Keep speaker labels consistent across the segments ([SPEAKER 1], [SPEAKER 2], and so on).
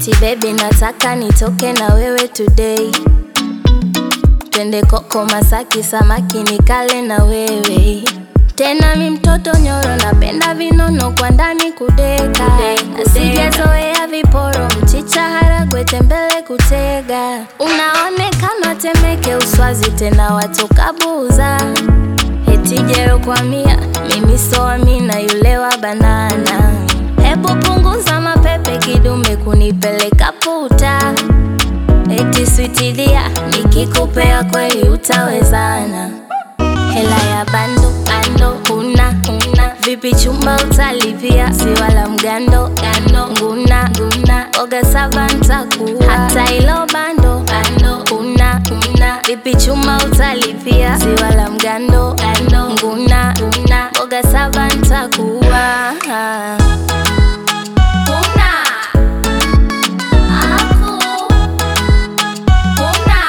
[SPEAKER 1] eti baby nataka nitoke na wewe today twende koko Masaki samaki nikale na wewe tena mi mtoto nyoro napenda vinono kwa ndani kudeka nasijazoea viporo mchicha haragwe tembele kutega unaonekana temeke uswazi tena watoka buza hetijero kwa mia mimi soamina yule wa banana hebu punguza mapepe kidume kunipeleka puta eti switilia nikikupea kweli utawezana hela ya bando bando una una vipi chumba utalipia si wala mgando gando nguna nguna oga saba ntakuwa hata ilo bando bando una una vipi chumba utalipia si wala mgando gando nguna nguna oga saba ntakuwa Una. Aku. Una.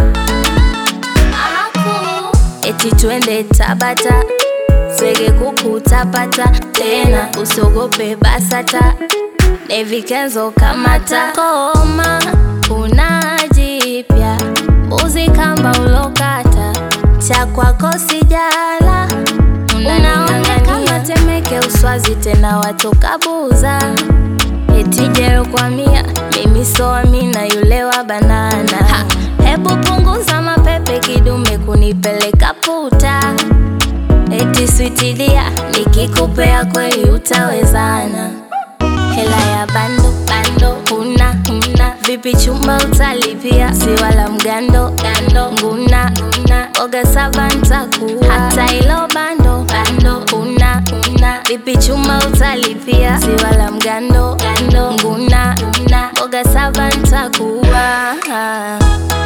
[SPEAKER 1] Aku. eti twende Tabata swege kukutapata tena usogope basata nevikenzo kamata koma kuna jipya mbuzi kamba ulokata cha kwako sijala unaonekana temeke uswazi tena watoka buza etijero kwa mia mimi soamina yule wa banana ha, hebu punguza mapepe kidume kunipeleka puta eti switilia nikikupea kweli utawezana hela ya bando bando una una vipi chumba utalipia si wala mgando gando nguna nguna oga saba ntakuwa hata ilo bando bando una una vipi chumba utalipia si wala mgando gando nguna nguna oga saba ntakuwa